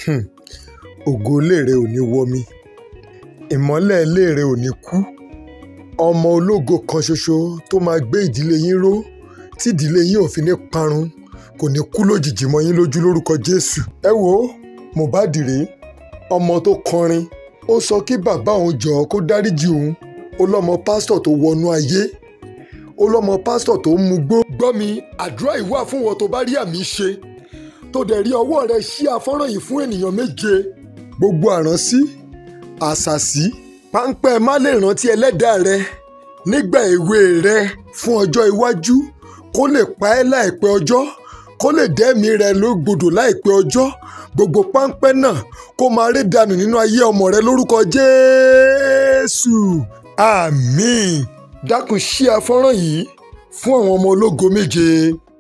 um ògo ilé rẹ ò ní wọmi ìmọ́lẹ̀ ilé rẹ ò ní kú ọmọ ológo kan ṣoṣo tó máa gbé ìdílé yín ró tí ìdílé yín ò fi ní parun kò ní kú lójijì mọ́ yín lójú lórúkọ jésù. ẹ wo mohbad rèé ọmọ tó kọrin ó sọ kí bàbá òun jọ̀ọ́ kó dáríjì òun ó lọ́mọ pásítọ̀ tó wọnú ayé ó lọ́mọ pásítọ̀ tó ń mugbó. gbọ́ mi àdúrà yìí wà fún wọn tó bá rí àmì ṣe tó dẹ̀ rí ọwọ́ rẹ ṣí afọ́nrán yìí fún ènìyàn méje. gbogbo àránsí àṣàsí páńpẹ́ má lè rántí ẹlẹ́dàá rẹ nígbà èwe rẹ fún ọjọ́ iwájú kó lè pa ẹ́ láìpẹ́ ọjọ́ kó lè dẹ́mi rẹ lógbòdò láìpẹ́ ọjọ́ gbogbo páńpẹ́ náà kó máa rí dànù nínú ayé ọmọ rẹ lórúkọ jésù àmín dákun ṣí afọ́nrán yìí fún àwọn ọmọ ológo méje.